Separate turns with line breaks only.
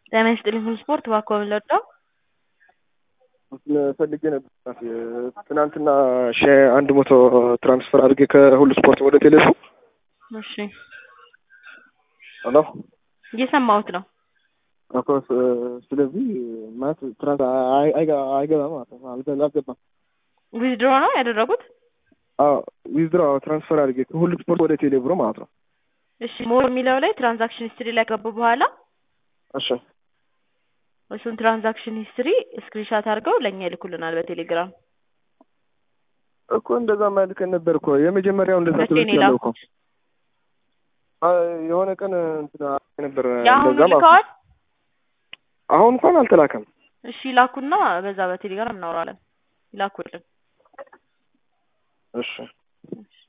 ጤና ይስጥልኝ ሁሉ ስፖርት እባክዎ ምን ልርዳው?
ፈልጌ ነበር ትናንትና ሺ አንድ መቶ ትራንስፈር አድርጌ ከሁሉ ስፖርት ወደ ቴሌሱ
እሺ
ሄሎ
እየሰማሁት ነው።
እኮ ስለዚህ ማለት ትራንስ አይገባም ማለት ነው። አልገ- አልገባም።
ዊዝድሮ ነው ያደረጉት?
አዎ ዊዝድሮ ትራንስፈር አድርጌ ከሁሉ ስፖርት ወደ ቴሌ ብሮ ማለት ነው።
እሺ ሞር የሚለው ላይ ትራንዛክሽን ሂስትሪ ላይ ገቡ በኋላ
እሺ
እሱን ትራንዛክሽን ሂስትሪ ስክሪንሻት አድርገው ለእኛ ይልኩልናል በቴሌግራም።
እኮ እንደዛ ማልከን ነበር እኮ የመጀመሪያው እንደዛ
መቼ ነው
ትምህርት ያለው እኮ
የላኩት?
አ- የሆነ ቀን እንትን ነበር
የአሁኑ
እንደዛ ማለት ነው።
ልከዋል?
አሁን እንኳን አልተላከም።
እሺ ላኩና በዛ በቴሌግራም እናወራለን። ይላኩልን።
እሺ